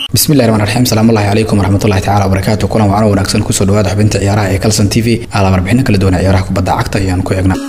bismillahi raxmaan raxiim salaamullahi calaykum waraxmatullahi tacala wabarakaatu kulan wacan wanaagsan kusoo dhawaada xubinta ciyaaraha ee kalson t v ala warbixino kala duwan ciyaaraha kubadda cagta ayaan ku eegnaa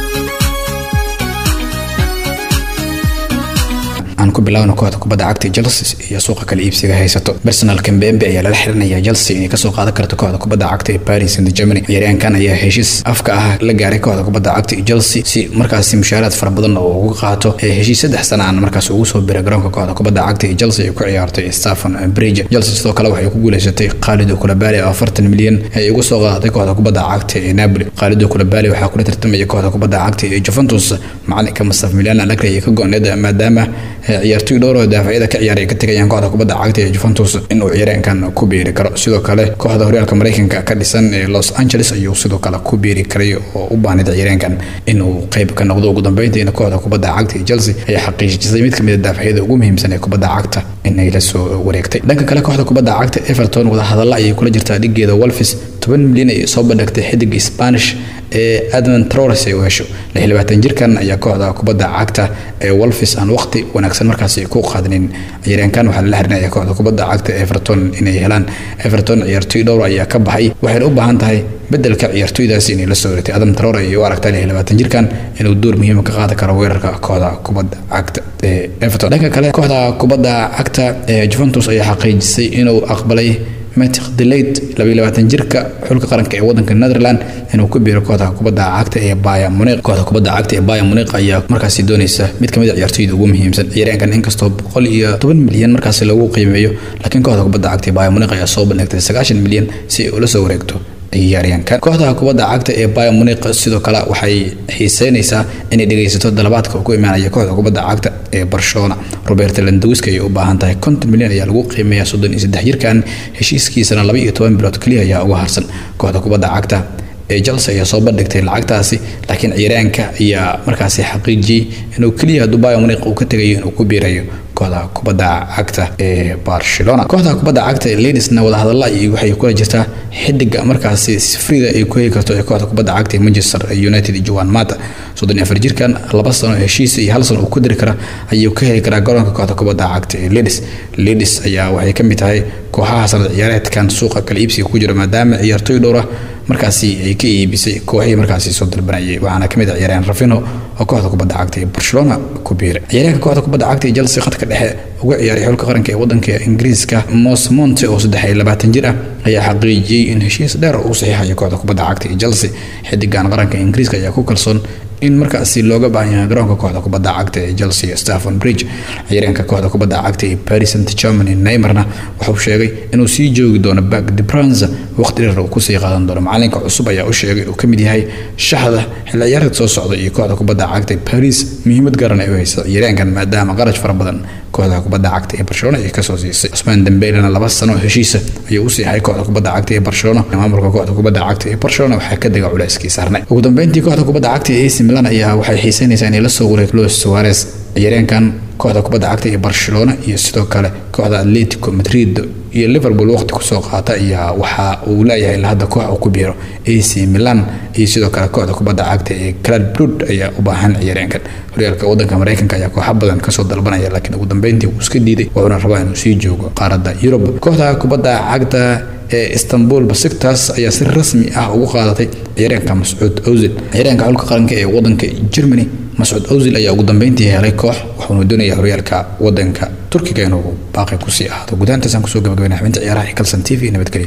aan ku bilaawna kooxda kubadda cagta chelsea iyo suuqa kala iibsiga haysato personal kambembe ayaa lala xirinaya chelsea inay kasoo qaadan karto kooxda kubadda cagta ee paris saint germany ciyaaryahankan ayaa heshiis afka ah la gaaray kooxda kubadda cagta ee chelsea si markaasi mushaaraad fara badan oo uga qaato heshiis saddex sana aan markaas ugu soo biray garoonka kooxda kubadda cagta ee chelsea ay ku ciyaartay stephen bridge chelsea sidoo kale waxay ku guuleysatay khaalido kulabali oo afartan milyan ay ugu soo qaadatay kooxda kubadda cagta ee napoli khaalido kulabali waxaa kula tartamaya kooxda kubadda cagta ee juventus macalinka mustaf milyan alagri ay ka go-need maadaama ciyaartoy dhowr oo daafacyada ka ciyaaray ka tegayaan kooxda kubadda cagta ee Juventus inuu ciyaaryahankan ku biiri karo sidoo kale kooxda horyaalka Mareykanka ka dhisan ee Los Angeles ayuu sidoo kale ku biiri karay oo u baahnid ciyaaryahankan inuu qayb ka noqdo ugu dambeyntiina kooxda kubadda cagta ee Chelsea ayaa xaqiijisay mid kamid ah daafacyada ugu muhiimsan ee kubadda cagta inay la soo wareegtay dhanka kale kooxda kubadda cagta Everton wada hadalla ayay kula jirtaa dhigeeda Wolves 10 milyan ay soo bandhigtay xidig Spanish ee Adman Traore ay u hesho lixlabaatan jirkan ayaa kooxda kubadda cagta ee Wolves aan waqti wanaagsan markaasi ku qaadanin ciyaaryahankan waxaa la xirinaya kooxda kubadda cagta Everton inay helaan Everton ciyaartoy dhowr ayaa ka baxay waxayna u baahan tahay bedelka ciyaartoydaasi inay la soo wareegtay Adam Traore ay u aragtay lixlabaatan jirkan inuu door muhiim ka qaadan karo weerarka kooxda kubadda cagta ee Everton dhanka kale kooxda kubadda cagta ee Juventus ayaa xaqiijisay inuu aqbalay Matic Delayt labaatan jirka xulka qaranka ee wadanka Netherland inuu ku biiro kooxda kubadda cagta ee Bayern Munich kooxda kubadda cagta ee Bayern Munich ayaa markaasi doonaysa mid kamid ah ciyaartoyda ugu muhiimsan ciyaaryahankan inkastoo boqol iyo toban milyan markaasi lagu qiimeeyo laakiin kooxda kubadda cagta ee Bayern Munich ayaa soo bandhigtay sagaashan milyan si ay ula soo wareegto ciyaaryahankan kooxda kubadda cagta ee Bayern Munich sidoo kale waxay xiiseynaysaa inay dhageysato dalabaadka ku imaanaya kooxda kubadda cagta ee Barcelona Robert Lewandowski ay u baahan tahay 50 milyan ayaa lagu qiimeeyaa 33 jirkan heshiiskiisana 12 bilood kaliya ayaa uga harsan kooxda kubadda cagta ee Chelsea ayaa soo bandhigtay lacagtaasi laakiin ciyaaryahanka ayaa markaasi xaqiijiyay inuu kaliya Dubai Munich uu ka tagayo inuu ku biirayo kooxda kubadda cagta ee Barcelona kooxda kubadda cagta ee Leedsna wada hadalla ay waxay kula jirtaa xidiga markaasi sifriga ay ku heli karto ee kooxda kubadda cagta ee Manchester United Juan Mata soddon afar jirkan laba sano heshiis iyo hal sano uu ku diri kara ayuu ka heli karaa garoonka kooxda kubadda cagta ee Leeds Leeds ayaa waxay ka mid tahay kooxaha sanad ciyaareedkan suuqa kala iibsiga ku jira maadaama ciyaartoy dhowr ah markaasi ay ka iibisay kooxihii markaasi soo dalbanayay waxaana kamid ah ciyaaryahan Rafinho oo kooxda kubadda cagta ee Barcelona ku biiray ciyaaryahanka kooxda kubadda cagta ee Chelsea khadka dhexe uga ciyaaray xulka qaranka ee wadanka Ingiriiska Mos Monte oo saddex iyo labaatan jir ah ayaa xaqiijiyay in heshiis dheer uu saxiixayo kooxda kubadda cagta ee Chelsea xidigan qaranka Ingiriiska ayaa ku kalsoon in markaasi looga baahan yahay garoonka kooxda kubadda cagta ee Chelsea Stephen Bridge ciyaaryahanka kooxda kubadda cagta ee Paris Saint-Germain Neymarna wuxuu sheegay inuu sii joogi doono Parc des Princes waqti dheer uu ku sii qaadan doono macalinka cusub ayaa u sheegay inuu kamid yahay shaxda xilli ciyaareed soo socda iyo kooxda kubadda cagta ee Paris muhiimad garan ay u hayso ciyaaryahankan maadaama qarash fara badan kooxda kubadda cagta ee Barcelona ay kasoo siisay Ousmane Dembélé laba sano heshiisa ayuu u siixay kooxda kubadda cagta ee Barcelona maamulka kooxda kubadda cagta ee Barcelona waxaa ka diga culayskii saarnay ugu dambeyntii kooxda kubadda cagta ee AC Milan ayaa waxay xiiseynaysaa inay la soo wareegto Luis Suarez ciyaaryahankan kooxda kubadda cagta ee Barcelona iyo sidoo kale kooxda Atletico Madrid iyo Liverpool waqti kusoo qaata ayaa waxa uu leeyahay la hadda koox uu ku biiro AC Milan iyo sidoo kale kooxda kubadda cagta ee Club Brugge ayaa u baahan ciyaaryahankan horyaalka wadanka Mareykanka ayaa kooxo badan kasoo dalbanaya laakiin ugu dambeyntii uu iska diiday wuxuuna rabaa inuu sii joogo qaaradda Yurub kooxda kubadda cagta ee Istanbul Besiktas ayaa si rasmi ah ugu qaadatay ciyaaryahanka Mas'uud Ozil ciyaaryahanka xulka qaranka ee wadanka Germany Mas'uud Ozil ayaa ugu dambeyntii helay koox wuxuuna doonayaa horyaalka wadanka Turkiga inuu baaqi ku sii ahaado gudaantaas aan kusoo gabagabeynay xubinta ciyaaraha ee Kalsan TV nabadgelyo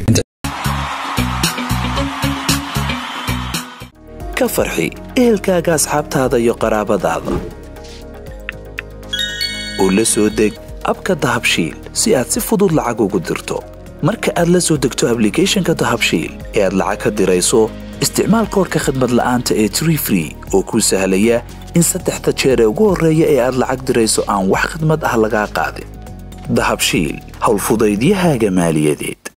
ka farxi ehelkaaga asxaabtaada iyo qaraabadaada u la soo deg abka dahabshiil si aad si fudud lacag ugu dirto marka aad la soo degto ablicathonka dahabshiil ee aad lacag ka dirayso isticmaal koorka khadmad la'aanta ee tree free oo kuu sahlaya in saddexda jeer ee ugu horreeya ee aad lacag dirayso aan wax khidmad ah lagaa qaadin dahabshiil howlfudaydiyahaaga maaliyadeed